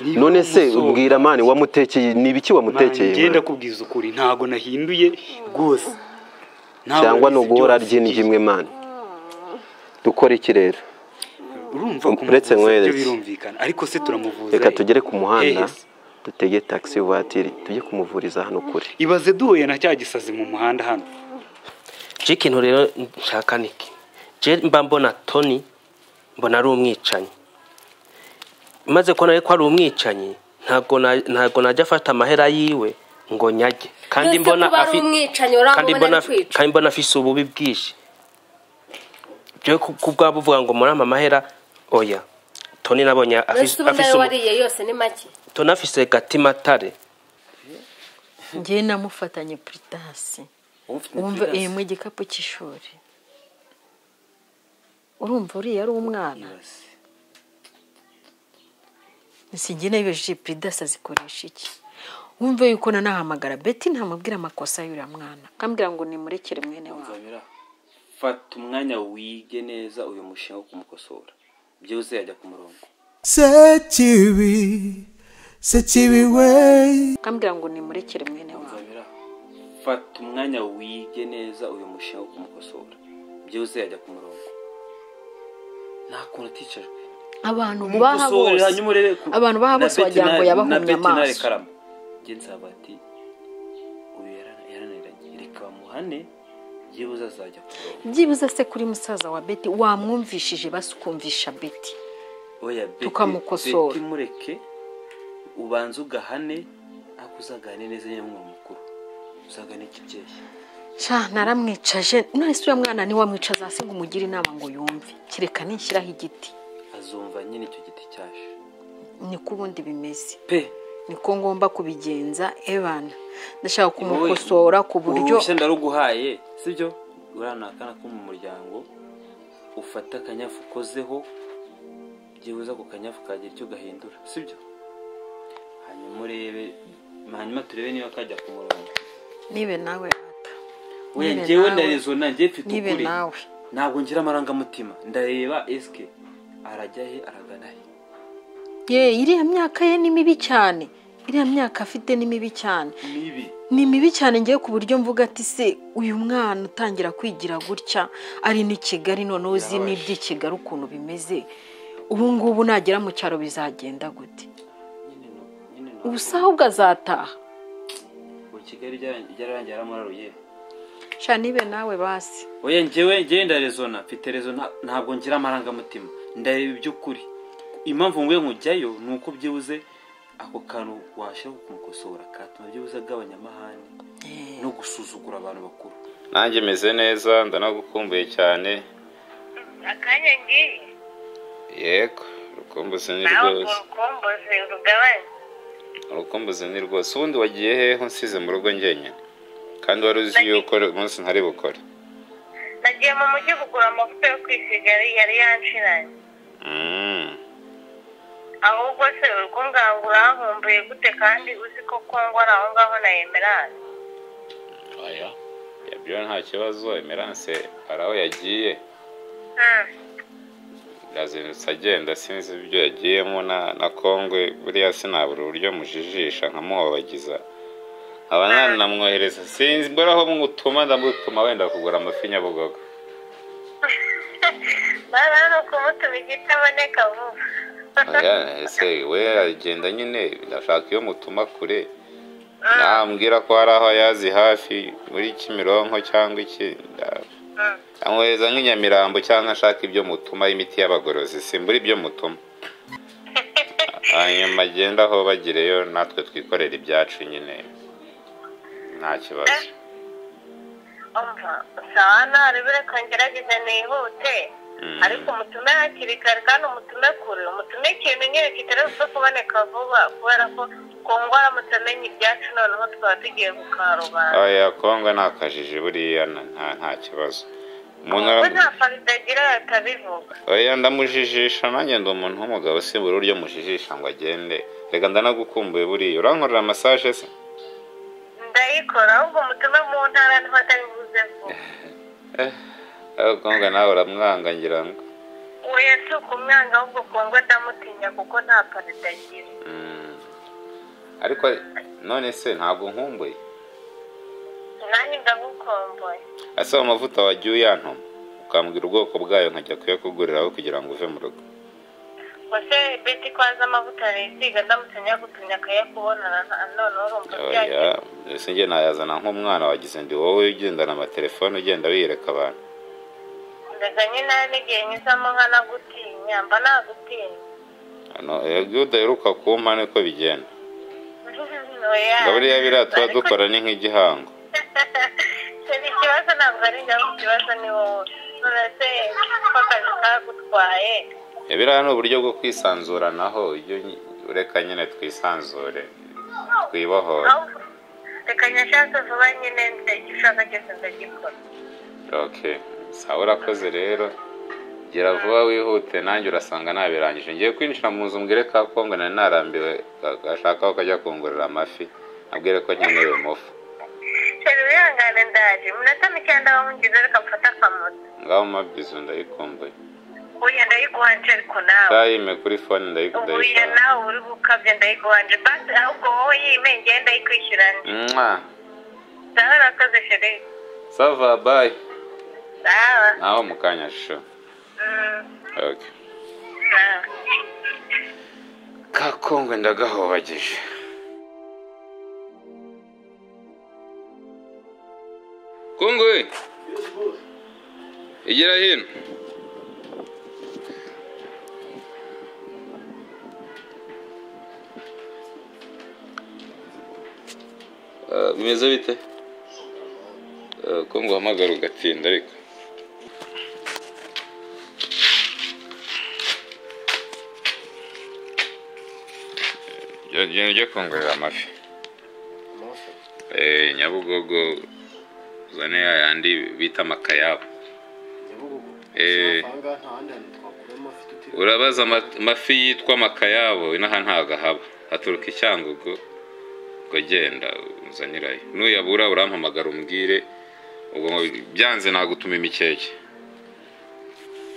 none se ubwira mani wamutekeye ni ibiki wamutekeye ngenda kubwiza ukuri ntago nahinduye rwose Ntabwo cyangwa ni nabizi uguhora byose arya indyo ngiye. imwe mani dukora iki rero urumva uretse kumuvuza nkwereke. byo birumvikana ariko se turamuvuza reka eh. tugere ku muhanda Eh, se. dutege taxi vatiri tujye kumuvuriza hano kure ibaze duhuye na cya gisazi mu muhanda hano je ikintu rero nshaka niki je mba mbona toni mbona ari umwicanyi maze kubona rero ko ari umwicanyi ntabwo na- ntabwo najya afata amahera yiwe ngo nyage kandi Yose mbona kuba ari afi- umwicanyi, uramubona kandi mbona ari kwica. kandi mbona afise ububi bwinshi je ku- ku bwaba buvuga ngo murampa amahera oya toni nabonye mbese afise ubona afise ayo ubu- wariye yose ni make toni afise gatima tare ngewe namufatanye puritasi wumva iyi mu gikapu cy'ishuri urumva uriya ari umwana sinjye nabibejeje puridasi azikoresha iki wumva yuko nanahamagara beti ntamubwira amakosa y'uriya mwana akambwira ngo nimurekere mwene wawe Nzabera, fata umwanya wige neza uyu mushinga wo kumukosora byose yajya ku murongo sekibi sekibi we akambwira ngo nimurekere mwene wawe Nzabera, fata umwanya wige neza uyu mushinga wo kumukosora byose yajya ku murongo nta kuntu aticajwe abantu baha Mukosore, bose hanyuma urebe ku- abantu baha na bose wagira ngo Betinari- yabahumye na Betinari amaso Karama. Njye nzaba ati uyu yarana- yarananiranye reka bamuhane byibuze azajya ku murongo byibuze se kuri musaza wa beti wamwumvishije basukumvisha beti oya beti Tukamukosora. beti mureke ubanza ugahane ariko uzagane neza nyamwe mukuru uzagane kibyeyi sha naramwicaje nahise uriya mwana niwe wamwicaza hasi ngo umugire inama ngo yumve kereka nishyiraho igiti azumva nyine icyo giti cyaje niko ubundi bimeze pe niko ngomba kubigenza ebana ndashaka kumukosora ku buryo uruhushya ndaruguhaye sibyo urana akana ko mu muryango ufata akanyafu ukozeho byibuze ako kanyafu kagira icyo gahindura sibyo hanyuma urebe hanyuma turebe niba kajya ku murongo nibe nawe ata Oya, Nibe njyewe nawe. ndarezona njyewe mfite nibe ukuri nawe ntabwo ngira amarangamutima ndareba esike arajya he aragana he ye iriya myaka ye ni mibi cyane iriya myaka afite ni mibi cyane mibi ni mibi cyane ngewe ku buryo mvuga ati se uyu mwana utangira kwigira gutya ari n'i kigali noneho uzi n'iby'i kigali ukuntu bimeze ubu ngubu nagera mu cyaro bizagenda gute nyine no nyine no ubu se ahubwo azataha ubu kigali byara- byararangiye yaramuraruye sha nibe nawe basi oya njyewe njyewe ndarezona mfite rezona ntabwo ngira amarangamutima ndareba iby'ukuri impamvu nguye nkujyayo ni uko byibuze ako kantu washaka kumukosora katuma byibuze agabanya amahane no gusuzugura abantu bakuru nanjye meze neza ndanagukumbuye cyane akanya ngiye yego urukumbuzi ni nawe ngo rwose rukomboze rugabanye urukumbuzi ni rwose ubundi wagiye hehe unsize mu rugo njyenyine kandi wari uzi yuko umunsi ntari bukore nagiye mu mujyi kugura amavuta yo kwisigali yari yanshiranye Mm. ahubwo se urwo ngango urankumbuye gute kandi uzi ko kongora aho ngaho na emerance oya yabyo nta kibazo emerance hari aho yagiye yazindutse agenda sinzi ibyo yagiyemo na na kongwe buriya sinabura uburyo mujijisha nkamuhobagiza nkaba nanamwohereza sinzi mbura aho mutuma ndamutuma wenda kugura amafi nyabugogo bari hano kumutuma igiti aboneka vuba Oya, ese we agenda nyine ashaka iyo mutuma kure nambwira ko hari aho yazi hafi muri kimironko cyangwa iki nda- amwohereza nk'inyamirambo cyangwa ashaka ibyo mutuma imiti y'abagorozi simbura ibyo mutuma hanyuma agenda aho bagireyo natwe twikorera ibyacu nyine nta kibazo umva sawa ntarebe reka ngerageze nihute Mm. ariko umutume hakiri kare kandi umutume kure umutume ikintu nyine kitari buze kuboneka vuba kubera ko kongora aramutse amenya ibyacu noneho twaba tugiye kukarubanda oya kongo ni akajiji buriya na- nta nta kibazo umuntu ubwo aram- nta farida agira yatabivuga oya ndamujijisha nanjye ndi umuntu w'umugabo simbura uburyo mujijisha ngo agende reka ndanagukumbuye buriya urankorera masaje se ndayikora ahubwo umutume mu ntara niho atari buze vuba ariko kongo nawe uramwanga ngira ngo oya si ukumwanga ahubwo kongwa ndamutinya kuko nta parada agira Mm. ariko none se ntabwo nkumbuye nanjye ndagukomboye asa amavuta wagiye uyantoma ukambwira ubwoko bwayo nkajya kuyakuguriraho kugira ngo uve mu rugo wase beti ko azi amavuta arayisiga ndamutse nyagutumye akayakubonana na- noneho urumva oya byagiye mbese njye nayazana nk'umwana wagize ndi wowe ugendana amatelefone ugenda wiyereka abantu ndaga nyine n'igihe nyuzamo nkanagutinya mba nagutinya hano iyo udaheruka kumpa niko bigenda oya ngo buriya biriya tuba ariko dukora ni nk'igihango Ni ikibazo ntabwo ari njyewe ikibazo ni wowe none se ko akazi kagutwaye Ya, biriya ni uburyo bwo kwisanzuranaho iyo nyi- ureka nyine twisanzure twibohore aho reka nyashatse vuba nyine nze icyo ushaka cyose ndagikora okay sawa urakoze rero gira vuba wihute nanjye urasanga nabirangije ngiye kwinjira mu nzu mbwire ka kongo nari narambiwe ga- gashaka aho kajya kungurira amafi abwire ko nkeneye umufu cyane wihangane ndaje iminota mikeya ndabamugeze reka mfate akamoto ngaho mabizu ndayikumbuye uya ndayiguhanje ariko nawe tayime kuri fone ubuya ndayikudayisanga nawe uri gukabya ndayiguhanje basi ahubwo wowe yime ngewe ndayikwishyurana mwa nawe urakoze feri sava bayi sawa naho mu kanya sho Mm, okay sawa ka kongwe ndagahobagije kongwe igera hino Ah, bimeze bite Ah, kongwe uhamagara ugatinda ariko genda ujye kongorera amafi Eh, nyabugogo uzane ya yandi bita amakayabo Eh, urabaza ama- amafi yitwa amakayabo inaha ntago ahaba haturuka icyangugu ubwo genda uzanirayo nuyabura urampamagara umbwire ubwo mu- byanze nagutuma imikeke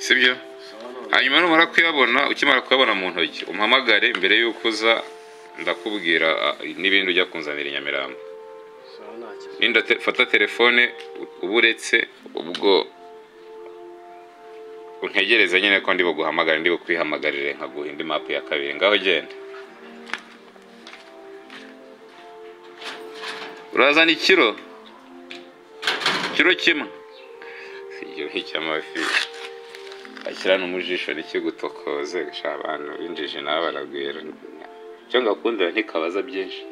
sibyo hanyuma numara kuyabona ukimara kuyabona mu ntoki umpamagare mbere y'uko uza ndakubwira ah, n'ibindi ujya kunzanira i nyamirambo ninda te- fata telefone u- uba uretse ubwo untegereze nyine ko ndi buguhamagare ndi bukwihamagarire nkaguha indi mapu ya kabiri ngaho genda urazana ikiro ikiro kimwe ibyo ni icy'amafi akirana umujisho nikigutokoze gushaka abantu b'injiji nabo baragwira icyo ngakundira ntikabaza byinshi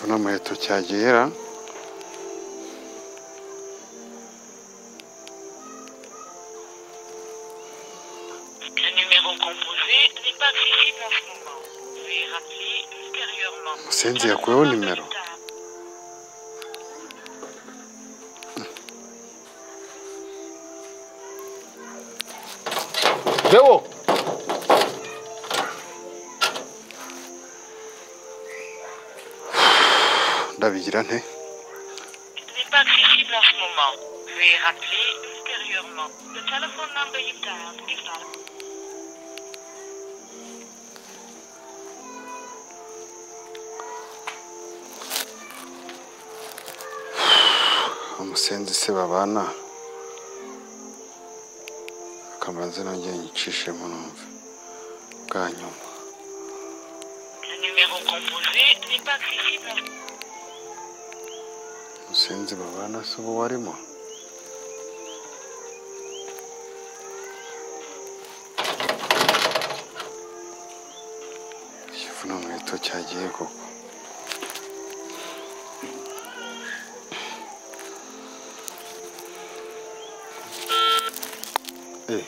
Ona muheto cyagera Le numéro composé n'est pas accessible en ce moment. Veuillez rappeler ultérieurement. Musenzi yakuyeho nimero. Theo ndabigira nte N'est pas accessible en ce moment. Veuillez rappeler ultérieurement. The telephone number you dialed is not umusenzi se babana akamanza nanjye nyicishemo numve bwa nyuma Le numéro composé n'est pas accessible en ce moment. umusenzi babana si ubu warimo ikivuna muheto cyagiye koko Eh,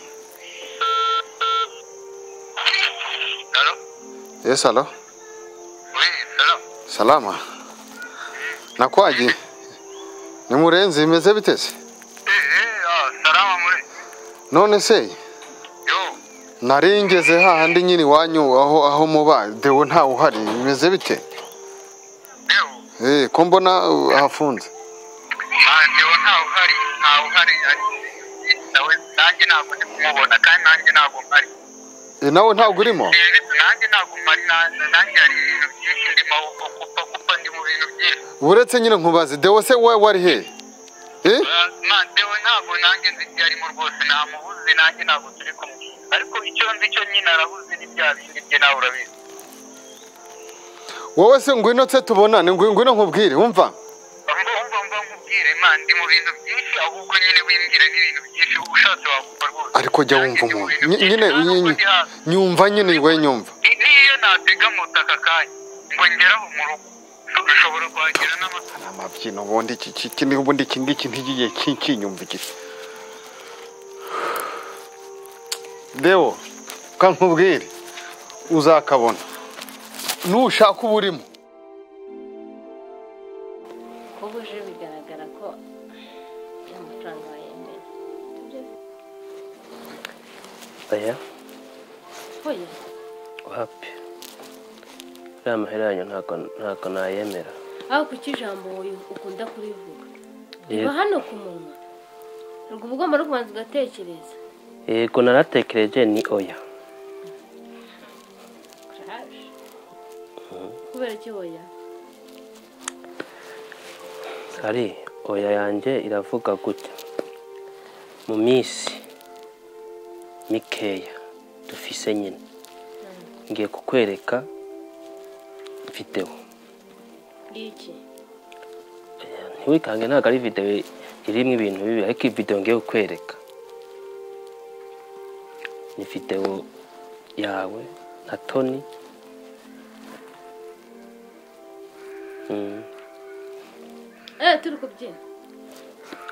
Allô yes alo Oui, allô salama nakwaje ni murenzi bimeze biteze salama muri none se yo naringeze hahandi nyine iwanyu aho aho muba dewo ntawe uhari bimeze bite dewo Eh, ko mbona uh, hafunze dewo ntawe uhari ntawe uhari nawe nanjye ntabwo ndi kumubona kandi nanjye ntabwo mpari Eh, nawe ntabwo urimo nanjye ntabwo mpari na- nanjye hari ibintu byinshi ndimo kupa kupa ndi mu bintu byinshi uretse nyine nkubaze dewo se wowe wari hehe Eh, Ah, ma dewo ntabwo nanjye nzi ibyo arimo rwose ntamubuze nanjye ntabwo turi kumwe ariko icyo nzi cyo nyine arabuze n'ibya bindi bye nawe urabizi wowe se ngwino tse tubonane ngwi- ngwino nkubwire wumva mba mba mba nkubwire ma ndi mu bintu byinshi ahubwo nyine wimbwira n'ibintu byinshi ushatse wakumva rwose ariko jya wumva Nanjye ndi mu umuntu bintu Ny- byinshi, nyine nta nubwo ny- ndi hasi. nyumva nyine we nyumva Ni- niyo natega moto aka kanya ngo ngeraho mu rugo ushobora kuhagera n'amasaha Ni amabyino ubundi iki- iki iki- ubundi iki ngiki ntigiye kinyumvikisha dewo kankubwire uzakabona nushaka uba urimo kuba uje bigaragara ko nta mafaranga wayemera aya oya wapi uriya mahera yanyu ntabwo ntabwo nayemera aho kuki ijambo wowe ukunda kurivuga Yego. riba hano ku munwa ubwo uba ugomba no kubanza ugatekereza yego naratekereje ni oya karaje kubera iki oya ari oya yanjye iravuga gutya mu minsi mikeya dufise nyine ngiye kukwereka videwo ngiki ntiwikange ntabwo ari videwo irimo ibintu bibi ariko iyi videwo ngiye kukwereka ni videwo yawe na toni Mm. eh turi kubyina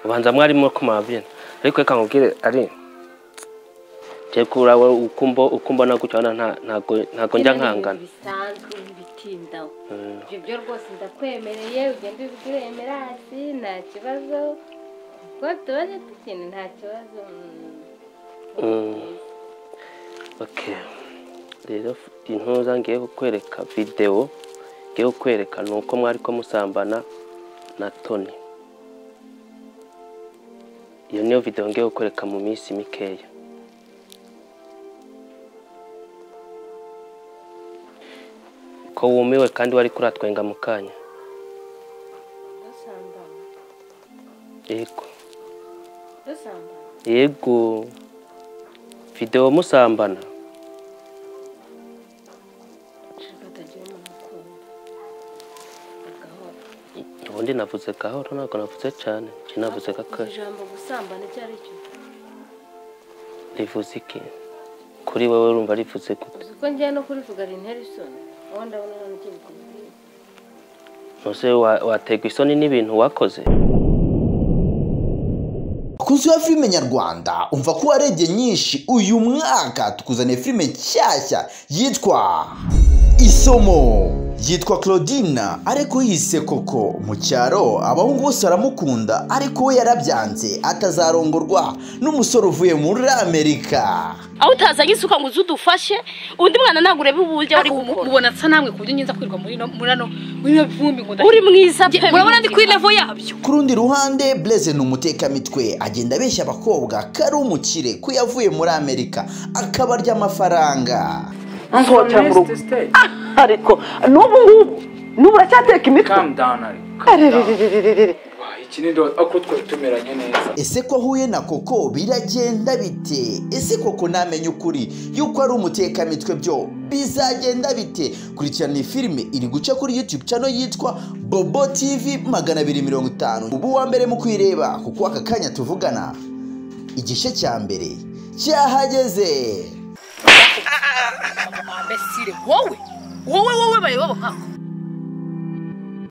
ubanza mwarimo kumabyina ariko reka nkubwire ari je kura we ukumbo ukumbona gutyo wana nta ntago ntago njya Byina ni ibintu nkangana bisanzwe ntibitindaho ibyo byo rwose ndakwemereye ugenda ubibwire emerasi nta kibazo kuko tubaze tukina nta kibazo mm. Mm. okay rero intuza ngiye kukwereka videwo ngiye kukwereka ni uko mwari ko musambana na toni iyo niyo videwo ngiye kukwereka mu minsi mikeya ko wumiwe kandi wari kuratwenga mu kanya dusambana yego dusambana yego videwo musambana nshaka utagira umuntu ukunda agahora ubundi navuze gahoro ntabwo navuze cyane njye navuze Iri gakare jambo gusambana icyo ari cyo rivuze iki kuri wowe urumva rivuze gute uzi ko ngiye no kurivuga ari intera isoni wowe ndabona hano ugiye kubwira ntuze wa- waterwa isoni n'ibintu wakoze bakunzi ba filime nyarwanda umva ko warebye nyinshi uyu mwaka tukuzaniye filime nshyashya yitwa isomo yitwa claudine ariko yise koko mu cyaro abahungu bose baramukunda ariko we yarabyanze atazarongorwa n'umusore uvuye muri amerika aho utazanye isuka ngo uze udufashe undi mwana ntabwo urebe uburyo ari gukora ubona asa namwe ku buryo ngenza kwirirwa muri ino muri ano muri ino vumbi ngo ndahita- uri mwiza pe Nge- urabona ndi kuri levo yabyo ku rundi ruhande Blaise ni umutekamitwe agenda abeshya abakobwa ko ari umukire ko yavuye muri amerika akabarya amafaranga nsohokera mu rugo ariko n'ubu ngubu n'ubu uracyateka imitwe kamu dawuni ari kamu dawuni Aririririririri. iki ni do ako twari tumeranye neza ese ko ahuye na koko biragenda bite ese koko ntamenya ukuri yuko ari umutekamitwe byo bizagenda bite kurikirana iyi filime iri guca kuri youtube channel yitwa bobo tv magana abiri mirongo itanu ubu wa mbere mu kwireba kuko aka kanya tuvugana igice cya mbere cyahageze mbese wowe wowe wowe bareba nkako